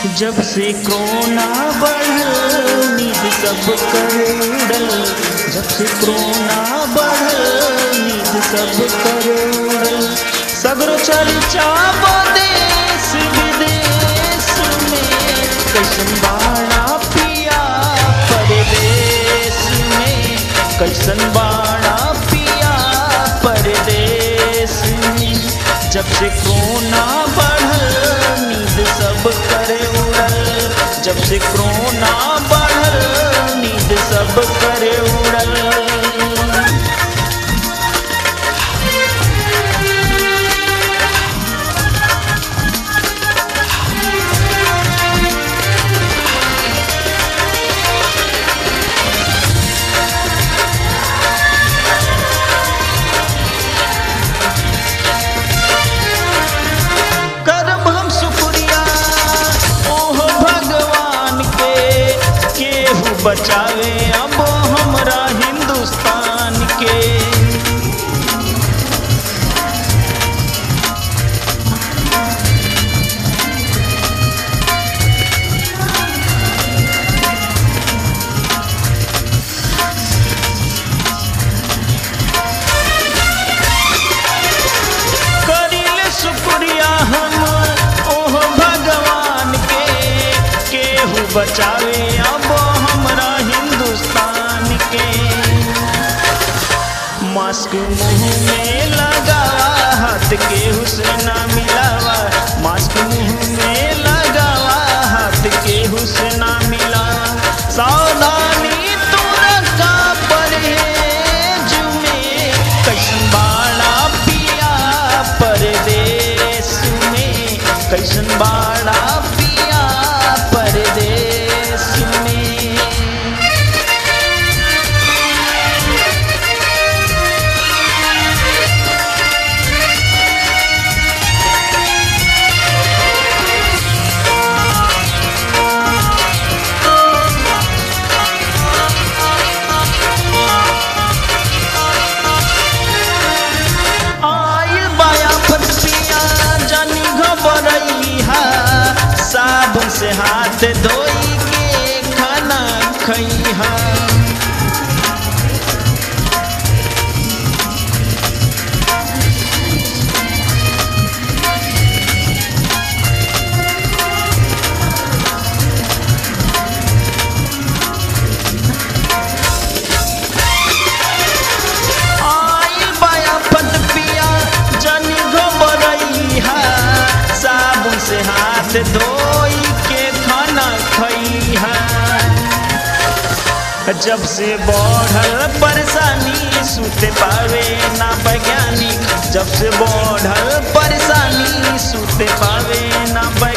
जब से कोरोना बढ़ल नींद सब कर उड़ल जब से कोरोना बढ़ल नींद सब कर उड़ल सगरो चर्चा देश विदेश में कैसन बाड़ा पिया परदेश में कैसन बाड़ा पिया परदेश में जब से कोरोना बढ़ल नींद सब करे उड़ल जब से कोरोना बढ़ल नींद सब करे उड़ल करब हम शुक्रिया ओह भगवान के केहू बचावे अब हमरा हिंदुस्तान के करिले शुक्रिया हम ओह भगवान के केहू बचावे अब हमरा हिंदुस्तान के मास्क मुंह में लगावा हाथ के हुस्न मिलावा मास्क मुंह में लगावा हाथ के हुस्न मिलावा सावधानी तू रखा परहेज में कैसन बाड़ा पिया परदेश में कैसन बाड़ा पिया परदेश में आइल बाया फट पिया जानी घबरैहा साबुन से हाथ धोई के खाना खैहा आइल बाया फट पिया जानी घबरैहा साबुन से हाथ धोई के खाना खैहा जब से बढ़ल परेशानी सुते पावे ना वैज्ञानिक जब से बढ़ल परेशानी सुते पावे ना वैज्ञानिक